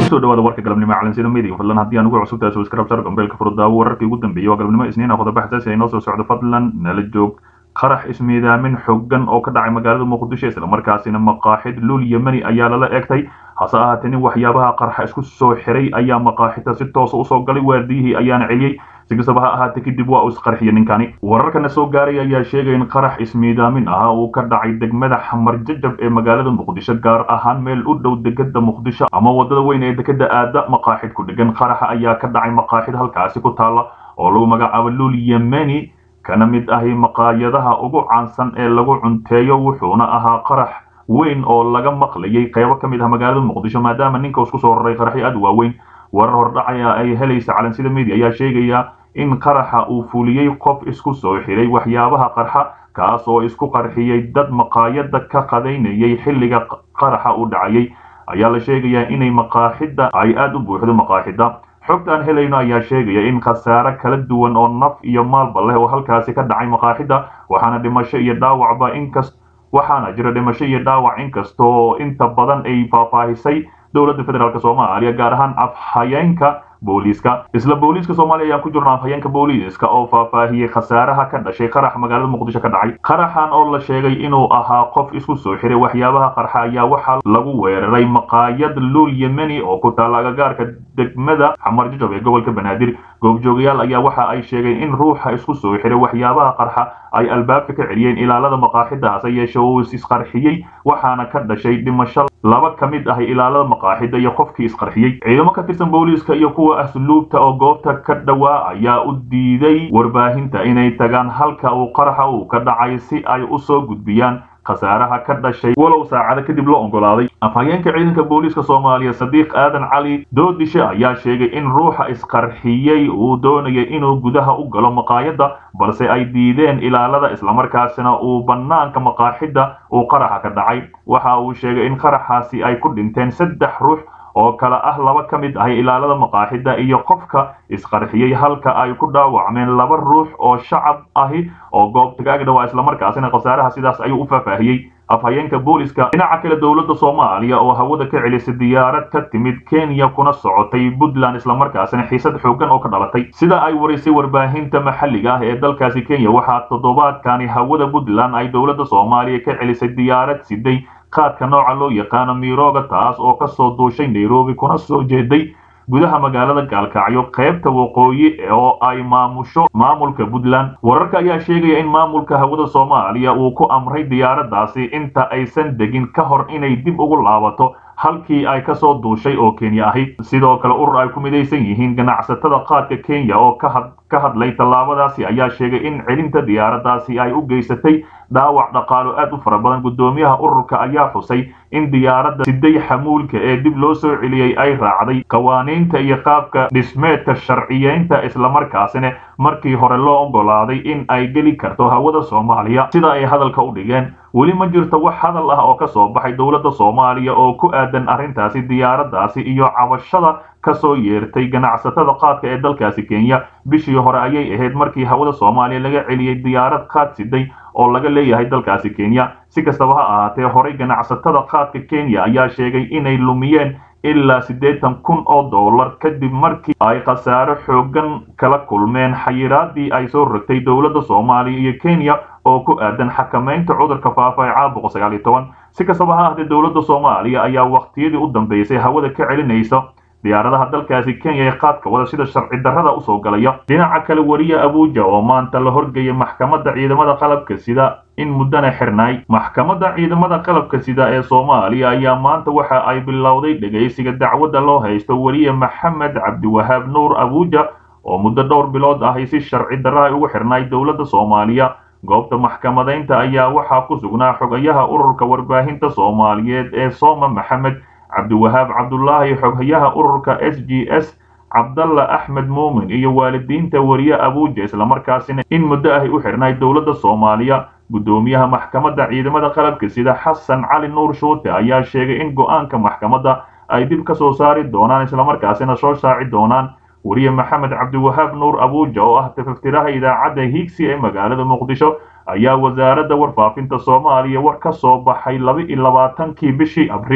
kusoo dhawaada warka galabnimo calansida media fadlan haddii aan ugu cusub tahay subscribe sar gambeelka furdaawo wararkii ugu dambeeyay waa galabnimo isniin ah qodobo xasaasi ay noo soo socdo fadlan nala joog qarax ismiidaamin xooggan oo ka dhacay magaalada muqdisho islamarkaasina maqaaxid luul yemeni ayaa lala eegtay hase ahaatee nin waxyaabaha qarxa isku soo xiray ayaa maqaaxida si toosa usoo galay waardiyihii ayaana celiyey si kastaba ha ahaatee kadib waa uu isqarxiyay ninkani wararkana soo gaaray ayaa sheegaya in qarax ismiidaamin ah uu ka dhacay degmada xamar jajab ee magaalada muqdisho gaar ahaan meel u dhow degada muqdisho ama wadada weyn ee dekada aada maqaaxid ku dhegan qaraxa ayaa ka dhacay maqaaxid halkaasi ku taala oo lagu magacaabo luul yemeni kana mid ahi maqaayadaha ugu caansan ee lagu cunteeyo wuxuuna ahaa qarax weyn oo laga maqlayay qaybo ka mid ah magaalada muqdisho maadaama ninka isku soo raray qaraxyo aad u waaweyn warar hordhacaya ay helaysa calansida media ayaa sheegaya in qaraxa uu fuliyey qof isku soo xiray waxyaabaha qarxa kaas oo isku qarxiyey dad maqaayada ka qadaynayay xilliga qaraxa u dhacayay ayaa la sheegayaa inay maqaaxida ay aada u buuxdo maqaaxida xogta aan helayno ayaa sheegaya in khasaare kala duwan oo naf iyo maalba leh oo halkaasi ka dhacay maqaaxida waxaana dhimasho iyo dhaawacba inkas waxaana jira dhimasho iyo dhaawac inkastoo inta badan ay faahfaahisay dowladda federaalk soomaaliya gaar ahaan afhayeenka booliiska isla booliiska soomaaliya ayaan ku jirno afhayeenka booliiska oo faahfaahiyey khasaaraha ka dhashay qarax magaalada muqdisho ka dhacay qaraxan oo la sheegay inuu ahaa qof isku soo xiray waxyaabaha qarxa ayaa waxaa lagu weeraray maqaayad luul yemeni oo ku taala agagaarka degmada xamar jajab ee gobolka banaadir goobjoogayaal ayaa waxa ay sheegeen in ruuxa isku soo xiray waxyaabaha qarxa ay albaabka ka celiyeen ilaalada maqaaxida hase yeeshe uu isqarxiyey waxaana ka dhashay dhimasho laba ka mid ah ilaalada maqaaxida iyo qofkii isqarxiyey ciidamo ka tirsan booliiska iyo kuwa asluubta oo goobta ka dhowaa ayaa u diiday warbaahinta inay tagaan halka uu qaraxa uu ka dhacay si ay u soo gudbiyaan khasaaraha ka dhashay walow saacado kadib loo oggolaaday afhayeenka ciidanka booliiska soomaaliya sadiiq aadan cali doodishe ayaa sheegay in ruuxa isqarxiyey uu doonayay inuu gudaha u galo maqaayadda balse ay diideen ilaalada islamarkaasina uu bannaanka maqaaxidda uu qaraxa ka dhacay waxa uu sheegay in qaraxaasi ay ku dhinteen saddex ruux oo kale ah laba ka mid ah ilaalada maqaaxida iyo qofka isqarxiyey halka ay ku dhaawacmeen laba ruux oo shacab ahi oo goobta ka agdhawaa islamarkaasina khasaaraha sidaas ayuu u faahfaahiyey afhayeenka booliska dhinaca kale dowladda soomaaliya oo hawada ka celisay diyaarad ka timid kenya kuna socotay puntland islamarkaasina xiisad xooggan oo ka dhalatay sida ay warisay warbaahinta maxalliga ah ee dalkaasi kenya waxaa toddobaadkani hawada puntland ay dowladda soomaaliya ka celisay diyaarad siday qaadka nooca loo yaqaano miroga taas oo kasoo duushay nairobi kuna soo jeeday gudaha magaalada gaalkacyo qaybta waqooyi oo ay maamusho maamulka puntland wararka ayaa sheegaya in maamulka hawada soomaaliya uu ku amray diyaaraddaasi inta aysan degin ka hor inay dib ugu laabato halkii ay kasoo duushay oo kenya ahayd sidoo kale urur ay ku midaysan yihiin ganacsatada qaadka kenya oo ka hadlay tallaabadaasi ayaa sheegay in celinta diyaaraddaasi ay u geysatay dhaawac dhaqaalo aad u fara badan guddoomiyaha ururka ayaa xusay in diyaaradda siday xamuulka ee dib loo soo celiyey ay raacday qawaaniinta iyo qaabka dhismeedka sharciyeynta islamarkaasina markii hore loo oggolaaday in ay geli karto hawada soomaaliya sida ay hadalka u dhigeen weli ma jirto wax hadal ah oo ka soo baxay dowladda soomaaliya oo ku aadan arrintaasi diyaaraddaasi iyo cabashada ka soo yeertay ganacsatada qaadka ee dalkaasi kenya bishii hore ayay ahayd markii hawada soomaaliya laga celiyey diyaarad qaad siday oo laga leeyahay dalkaasi kenya si kastaba ha ahaatee horey ganacsatada qaadka kenya ayaa sheegay inay lumiyeen ilaa siddeetan kun oo dollar kadib markii ay khasaaro xooggan kala kulmeen xayiraadii ay soo rogtay dowladda soomaaliya iyo kenya oo ku aadan xakamaynta cudurka faafa ee caabuqa sagaal iyo toban si kastaba ha ahaatee dowladda soomaaliya ayaa waqtiyadii u dambeysay hawada ka celinaysa diyaaradaha dalkaasi kenya ee qaadka wada sida sharci darrada usoo galaya dhinaca kale wariye abuuja oo maanta la horgeeyay maxkamadda ciidamada qalabka sida in muddana xirnaay maxkamadda ciidamada qalabka sida ee soomaaliya ayaa maanta waxa ay bilowday dhegaysiga dacwadda loo haysto wariye maxamed cabdiwahaab nuur abuuja oo muddo dhowr bilood ahi si sharci darra ugu xirnaay dowladda soomaaliya goobta maxkamadaynta ayaa waxaa ku sugnaa xogayaha ururka warbaahinta soomaaliyeed ee sooma maxamed cabdiwahaab cabdulaahi xoghayaha ururka s g s cabdalla axmed muumin iyo waalidiinta wariye abuuja islamarkaasina in muddo ahy u xirnay dowladda soomaaliya guddoomiyaha maxkamadda ciidamada qalabka sida xasan cali nuur shuute ayaa sheegay in go'aanka maxkamadda ay dib ka soo saari doonaan islamarkaasina soo shaaci doonaan wariye maxamed cabdiwahaab nuur abuuja oo ah tafaftiraha idaacadda hiigsi ee magaalada muqdisho ayaa wasaaradda warfaafinta soomaaliya war ka soo baxay laba iyo labaatankii bishii abriil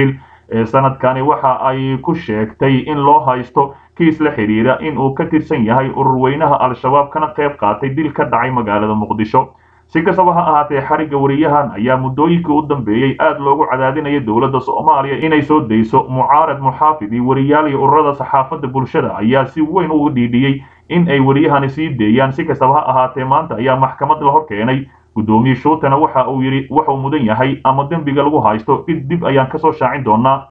ee sanadkani waxa ay ku sheegtay in loo haysto kiis la xidhiira in uu ka tirsan yahay ururweynaha al-shabaab kana qayb qaatay dil ka dhacay magaalada muqdisho si kastaba ha ahaatee xarigga wariyahan ayaa muddooyinkii u dambeeyey aad loogu cadaadinaya dowladda soomaaliya inay soo dayso mucaarad muxaafid iyo wariyaal iyo ururada saxaafadda bulshada ayaa si weyn ugu dhiidhiyey in ay wariyahani sii deeyaan si kastaba ha ahaatee maanta ayaa maxkamad la hor keenay guddoomiye shuutana waxa uu yidhi wuxuu mudan yahay ama dembiga lagu haysto dib dib ayaan kasoo shaacin doonaa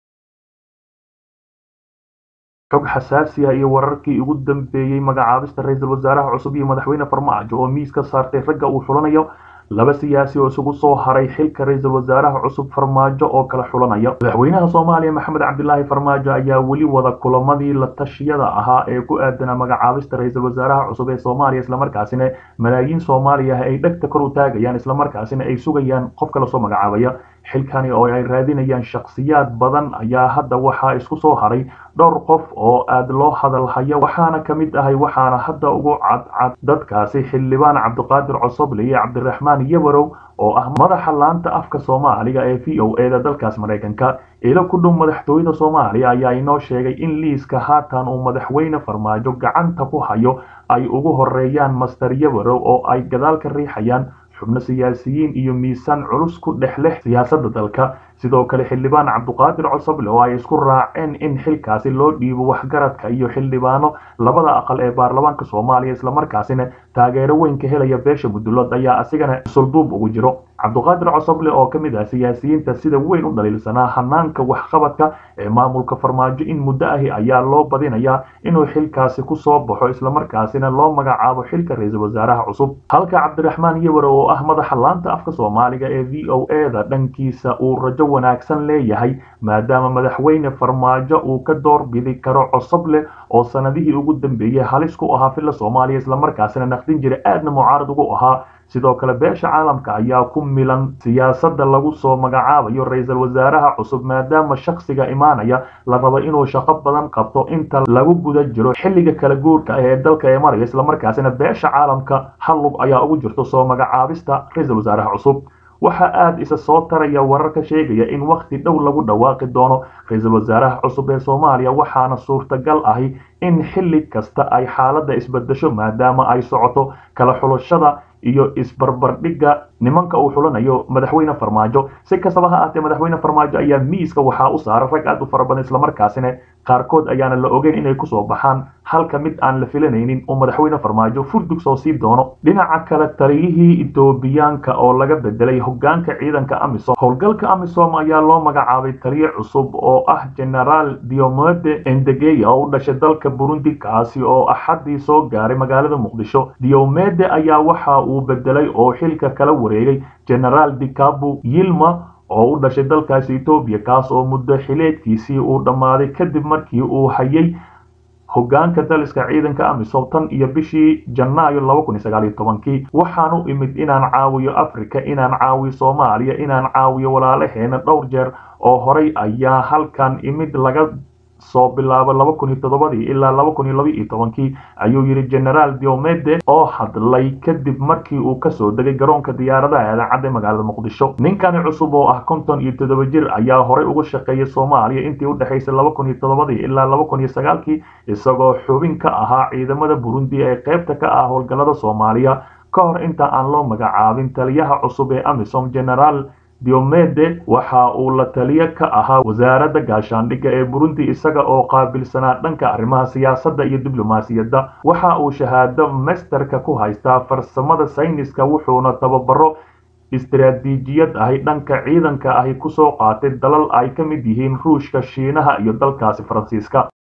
xog xasaasiya iyo wararkii ugu dambeeyey magacaabista ra-iisul wasaaraha cusub iyo madaxweyne farmaajo oo miis ka saartay ragga uu xulanayo laba siyaasi oo isugu soo haray xilka ra-iisul wasaaraha cusub farmaajo oo kala xulanaya madaxweynaha soomaaliya maxamed cabdilaahi farmaajo ayaa weli wada kulamadii la tashiyada ahaa ee ku aadanaa magacaabista ra-iisul wasaaraha cusub ee soomaaliya islamarkaasina malaayiin soomaaliya ay dhegta kor u taagayaan islamarkaasina ay sugayaan qofka lasoo magacaabaya xilkani oo ay raadinayaan shakhsiyaad badan ayaa hadda waxaa isku soo haray dhowr qof oo aad loo hadalhayo waxaana ka mid ahay waxaana hadda ugu cadcad dadkaasi xildhibaan cabdiqaadir cosoble iyo cabdiraxmaan yabarow oo ah madaxa laanta afka soomaaliga ee v o eda dalkaas maraykanka ilo ku dhow madaxtooyada soomaaliya ayaa inoo sheegay in liiska haatan uu madaxweyne farmaajo gacanta ku hayo ay ugu horeeyaan master yabarow oo ay gadaal ka riixayaan xubno siyaasiyiin iyo miisaan culus ku dhex leh siyaasadda dalka sidoo kale xildhibaan cabdiqaadir cosoble oo ay isku raaceen in xilkaasi loo dhiibo waxgaradka iyo xildhibaano labada aqal ee baarlamaanka soomaaliya islamarkaasina taageero weyn ka helaya beesha mudullood ayaa asigana sulduub ugu jiro cabdiqaadir cosoble oo ka mid ah siyaasiyiinta sida weyn u dhaliilsanaa hanaanka waxqabadka ee maamulka farmaajo in muddo ahi ayaa loo badinayaa inuu xilkaasi ku soo baxo islamarkaasina loo magacaabo xilka ra-iisul wasaaraha cusub halka cabdiraxmaan yawar oo ah madaxa laanta afka soomaaliga ee v o eda dhankiisa uu rajo wanaagsan leeyahay maadaama madaxweyne farmaajo uu ka doorbidi karo cosoble oo sanadihii ugu dambeeyey halis ku ahaa filla soomaaliya islamarkaasina naqdin jira aadna mucaarad ugu ahaa sidoo kale beesha caalamka ayaa ku milan siyaasadda lagu soo magacaabayo ra-iisul wasaaraha cusub maadaama shakhsiga imaanaya la rabo inuu shaqo badan qabto inta lagu guda jiro xilliga kala guurka ee dalka ee maraya islamarkaasina beesha caalamka hallug ayaa ugu jirto soo magacaabista ra-iisul wasaaraha cusub waxaa aada isa soo taraya wararka sheegaya in wakhti dhow lagu dhawaaqi doono ra-iisul wasaaraha cusub ee soomaaliya waxaana suurtagal ahi in xilli kasta ay xaaladda isbedesho maadaama ay socoto kala xulashada iyo isbarbardhigga nimanka uu xulanayo madaxweyne farmaajo si kastaba ha ahaatee madaxweyne farmaajo ayaa miiska waxaa u saaray rag aad u fara badan islamarkaasina qaarkood ayaana la ogeyn inay kusoo baxaan halka mid aan la filanaynin oo madaxweyne farmaajo furdug soo sii doono dhinaca kale taliyihii etoobiyaanka oo laga bedelay hogaanka ciidanka amisom howlgalka amisom ayaa loo magacaabay taliye cusub oo ah generaal diomede endegeya oo u dhashay dalka burundi kaasi oo axaddii soo gaaray magaalada muqdisho diomede ayaa waxa uu bedelay oo xilka kala wareegay generaal dikabu yilma oo u dhashay dalkaasi etoobiya kaas oo muddo xileedkiisii uu dhammaaday kadib markii uu hayay hogaanka daliska ciidanka amisom tan iyo bishii janaayo laba kun iyo sagaal iyo tobankii waxaan u imid inaan caawiyo africa inaan caawiyo soomaaliya inaan caawiyo walaalaheena dhowr jeer oo horay ayaa halkan imid laga soo bilaabo laba kun iyo toddobadii ilaa laba kun iyo laba iyo tobankii ayuu yidhi generaal diomede oo hadlay kadib markii uu kasoo degay garoonka diyaaradaha eedancadda magaalada muqdisho ninkani cusub oo ah konton iyo toddoba jir ayaa horey uga shaqeeyay soomaaliya intii u dhexaysay laba kun iyo toddobadii ilaa laba kun iyo sagaalkii isagoo xubin ka ahaa ciidamada burundi ee qaybta ka ah howlgallada soomaaliya ka hor inta aan loo magacaabin taliyaha cusub ee amisom generaal diomede waxa uu la taliye ka ahaa wasaaradda gaashaandhigga ee burundi isaga oo qaabilsanaa dhanka arrimaha siyaasadda iyo diblomaasiyadda waxa uu shahaado masterka ku haystaa farsamada sayniska wuxuuna tababaro istaraatiijiyad ahi dhanka ciidanka ahi kusoo qaatay dalal ay ka mid yihiin ruushka shiinaha iyo dalkaasi faransiiska